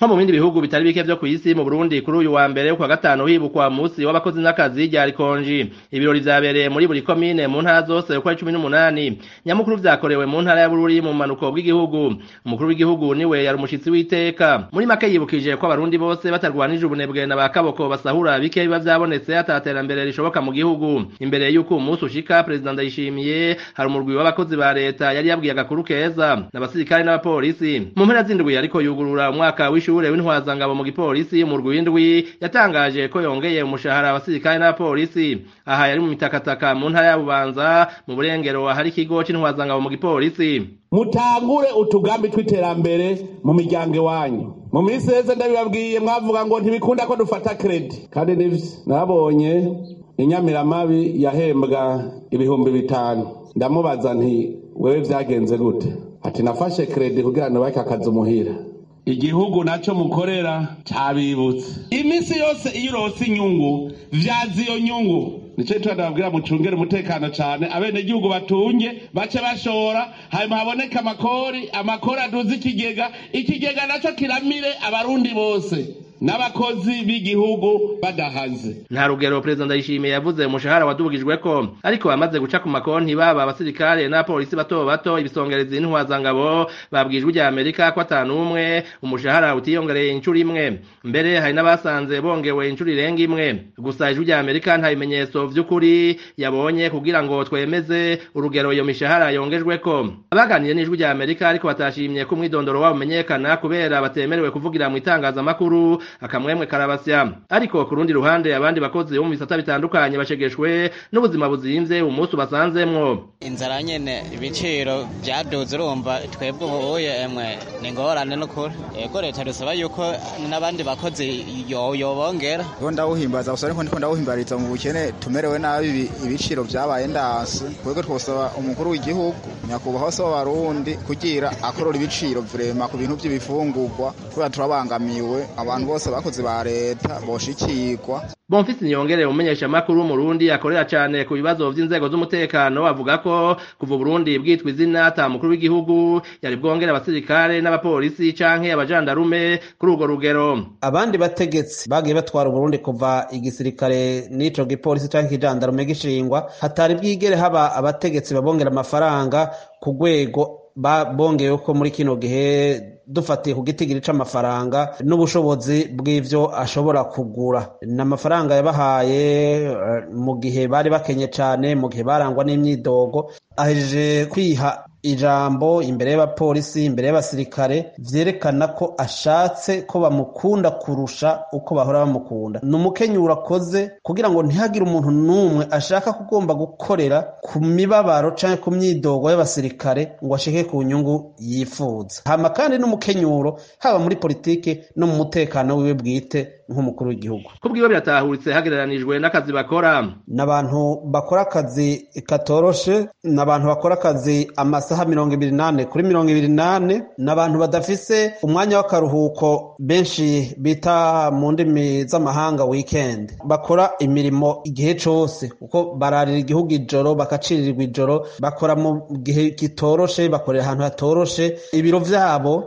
nko mu bindi bihugu bitari bike vyo kw'isi mu Burundi kuri uyu wa mbere kwa gatanu hibukwa musi w'abakozi n'akazi rya Rikonji ibirori vyabereye muri buri komine mu ntara zose uko ari cumi n'umunani nyamukuru vyakorewe mu ntara ya Bururi mu manuko bw'igihugu umukuru w'igihugu niwe yari umushitsi w'iteka muri make yibukije ko abarundi bose batarwanije ubunebwe na bakaboko basahura bike biba vyabonetse ataterambere rishoboka mu gihugu imbere y'uko umunsi ushika perezida ndayishimiye hari umurwi w'abakozi ba leta yari yabwiye agakuru keza n'abasirikare n'abapolisi mu mpera z'indwi ariko yugurura umwaka w'ishure w'intwazangabo mu gipolisi umurwi w'indwi yatangaje ko yongeye umushahara abasirikare n'abapolisi aha yari mu mitakataka mu ntara ya bubanza mu burengero ahari ikigo c'intwazangabo mu gipolisi mutangure utugambi tw'iterambere mu miryango iwanyu mu minsi yeze ndabibabwiye mwavuga ngo ntibikunda ko dufata kredi kandi nivyo nabonye inyamiramabi yahembwa ibihumbi bitanu ndamubaza nti wewe vyagenze gute ati nafashe kredi kugira nubake akazi umuhira igihugu naco mukorera cabibutse iminsi yose iyo urose inyungu vyaza iyo nyungu nico gituma ndababwira mucungere umutekano cane abenegihugu batunge bace bashora hanyuma haboneke amakori amakori aduze ikigega ikigega naco kiramire abarundi bose n'abakozi b'igihugu badahaze nta rugero perezida ndayishimiye yavuze umushahara wadubugijweko ariko bamaze guca ku makonti baba abasirikare n'abapolisi bato bato ibisongerezi n'intwazangabo babwijwe rya amerika ko atanu umwe umushahara utiyongereye inshuro imwe mbere hari n'abasanze bongewe inshuro irenga imwe gusa ijwi rya amerika nta bimenyetso vy'ukuri yabonye kugira ngo twemeze urugero iyo mishahara yongejweko abaganiriye n'ijwi rya amerika ariko batashimye ko umwidondoro wabo umenyekana kubera batemerewe kuvugira mu itangazamakuru akamwemwe karabasya ariko ku rundi ruhande abandi bakozi bo mu bisata bitandukanye bashegeshwe n'ubuzima buzimvye umunsi ubasanzemwo inzara nyene ibiciro vyaduze urumva twebwe ubuye emwe ni ingorane n'ukuri yego leta dusaba yuko n'abandi bakozi yobongera yo ndawuhimbaza gusa ariko ndiko ndawuhimbariza mu bukene tumerewe nabi ibiciro vyabaye ndanse twebwe twosaba umukuru w'igihugu nyakubahwa se w'abarundi kugira akorora ibiciro vrema ku bintu vy'ibifungurwa kubera turabangamiwe abantu bose abakozi ba leta boshikirwa Bonfisi Niyongere umenyesha makuru w'umurundi akorera cane ku bibazo vy'inzego z'umutekano avuga ko kuva Burundi bwitwa izina ata mukuru w'igihugu yari bwongera abasirikare n'abapolisi canke abajandarume kuri urwo rugero abandi bategetsi bagiye batwara Burundi kuva igisirikare n'ico gipolisi canke ikijandarume gishingwa hatari bwigere haba abategetsi babongera amafaranga ku rwego bongeyeho ko muri kino gihe dufatiye ku gitigiri c'amafaranga n'ubushobozi bw'ivyo ashobora kugura ni amafaranga yabahaye mu gihe bari bakenye cane mu gihe barangwa n'imyidogo ahejeje kwiha ijambo imbere y'abapolisi imbere y'abasirikare vyerekana ko ashatse ko bamukunda kurusha uko bahora bamukunda ni umukenyuro akoze kugira ngo ntihagire umuntu n'umwe ashaka kugomba gukorera ku mibabaro canke ku myidogo y'abasirikare ngo ashike ku nyungu yifuza hama kandi n'umukenyuro haba muri politike no mu mutekano wiwe bwite nk'umukuru w'igihugu kubwiwe biratahuritse hagereranijwe n'akazi bakora n'abantu bakora akazi katoroshe n'abantu bakora akazi amasaha mirongo ibiri nane kuri mirongo ibiri nane n'abantu badafise umwanya w'akaruhuko benshi bita mu ndimi z'amahanga weekend bakora imirimo igihe cose kuko bararira igihugu ijoro bakacirirwa ijoro bakora mu gihe kitoroshe bakorera ahantu hatoroshe ibiro vyabo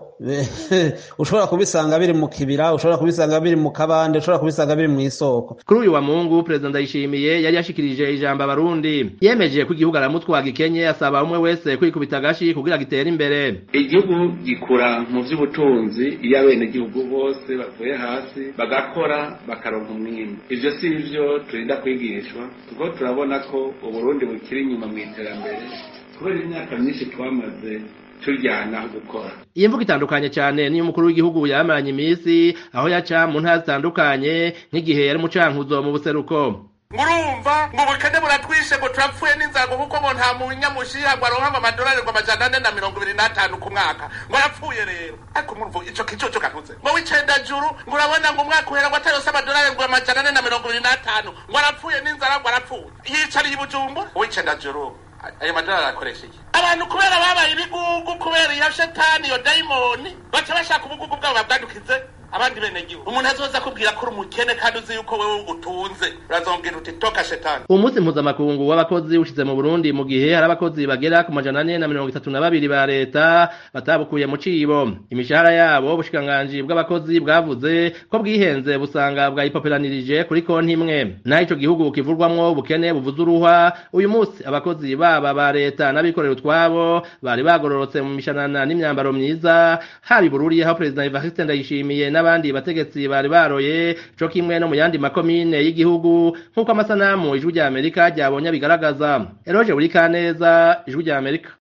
ushobora kubisanga biri mu kibira ushobora kubisanga biri mu kabande ushobora kubisanga biri mu isoko kuri uyu wa mungu perezida ndayishimiye yari yashikirije ijambo abarundi yemeje ko igihugu aramutwaga ikenye asaba umwe wese kwikubita agashi kugira gitere imbere igihugu gikura mu vy'ubutunzi iyo abenegihugu bose bavuye hasi bagakora bakaronka umwimbu ivyo si ivyo turinda kwigishwa kuko turabona ko uburundi bukiri inyuma mu iterambere kubera imyaka myinshi twamaze tujyana gukora iyi mvugo itandukanye cyane niyo umukuru w'igihugu yamaranye iminsi aho yaca mu ntara zitandukanye nk'igihe yari mucankuzo mu buseruko murumva ngo ubukene buratwishe ngo turapfuye n'inzara kuko ngo nta munyamushiha ngo aronka ngo amadolari ngo amajana ane na mirongo ibiri n'atanu ku mwaka ngo yapfuye rero ariko murumva ico kicoco kanuze ngo w'icenda juru ngo urabona ngo umwaka uhera ngo atarose amadolari ngo amajana ane na mirongo ibiri n'atanu ngo arapfuye n'inzara ngo arapfuye yicariye i bujumbura w'icenda juru ayo madolari arakoresha iki abantu kubera babaye ibigugu kubera iyo shetani iyo dayimoni baca bashaka ubugugu bwabo babwadukize abandi bene gihugu umuntu azoza kubwira ko uri umukene kandi uzi yuko wewe utunze urazongera uti toka shetani uwo munsi mpuzamakungu w'abakozi ushize mu burundi mu gihe hari abakozi bagera ku majana ane na mirongo itatu na babiri ba leta batabukuye mu cibo imishahara yabo ubushikiranganji bw'abakozi bwavuze ko bwihenze busanga bwayipoperanirije kuri konti imwe naho ico gihugu kivurwamwo ubukene buvuze uruhwa uyu munsi abakozi baba ba leta n'abikorera utwabo bari bagororotse mu mishanana n'imyambaro myiza haba ibururi aho perezida evariste ndayishimiye n'abandi bategetsi bari baroye co kimwe no mu yandi makomine y'igihugu nk'uko amasanamu ijwi rya amerika ryabonye bigaragaza eroje buri kaneza ijwi rya amerika